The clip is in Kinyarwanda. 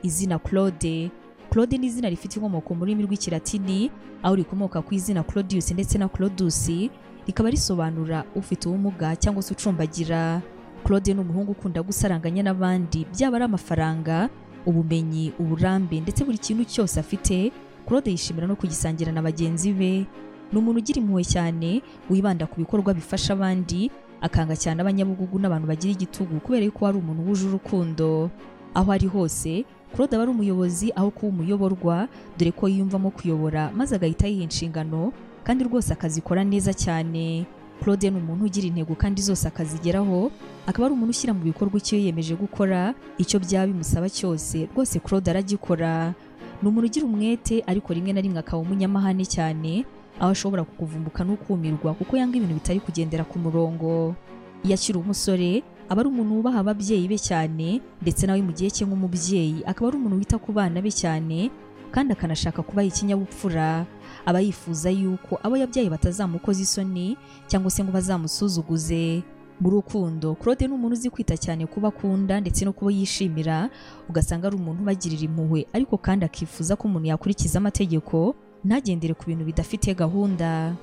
izina Claude Claude ni izina rifite inkomoko mu rurimi rw'ikilatini aho rikomoka ku izina Claudius ndetse na Claudus rikaba risobanura ufite ubumuga cyangwa se ucumbagira Claude ni umuhungu ukunda gusaranganya n'abandi byaba ari amafaranga ubumenyi uburambe ndetse buri kintu cyose afite Claude yishimira no kugisangira na bagenzi be ni umuntu ugira impuhwe cyane wibanda ku bikorwa bifasha abandi akanga cyane abanyabugugu n'abantu bagira igitugu kubera yuko ari umuntu wuje urukundo aho ari hose Claude aba ari umuyobozi aho kuba umuyoborwa dore ko yiyumvamo kuyobora maze agahita yiha inshingano kandi rwose akazikora neza cyane Claude ni umuntu ugira intego kandi zose akazigeraho akaba ari umuntu ushyira mu bikorwa icyo yiyemeje gukora icyo byaba bimusaba cyose rwose Claude aragikora ni umuntu ugira umwete ariko rimwe na rimwe akaba umunyamahane cyane aho ashobora kukuvumbuka n'ukumirwa kuko yanga ibintu bitari kugendera ku murongo iyo akiri umusore aba ari umuntu wubaha ababyeyi be cyane ndetse nawe mu gihe cye nk'umubyeyi akaba ari umuntu wita ku bana be cyane kandi akanashaka kubaha ikinyabupfura aba yifuza yuko abo yabyaye batazamukoza isoni cyangwa se ngo bazamusuzuguze mu rukundo Claude ni umuntu uzi kwita cyane kuba akunda ndetse no kuba yishimira ugasanga ari umuntu ubagirira impuhwe ariko kandi akifuza ko umuntu yakurikiza amategeko ntagendere ku bintu bidafite gahunda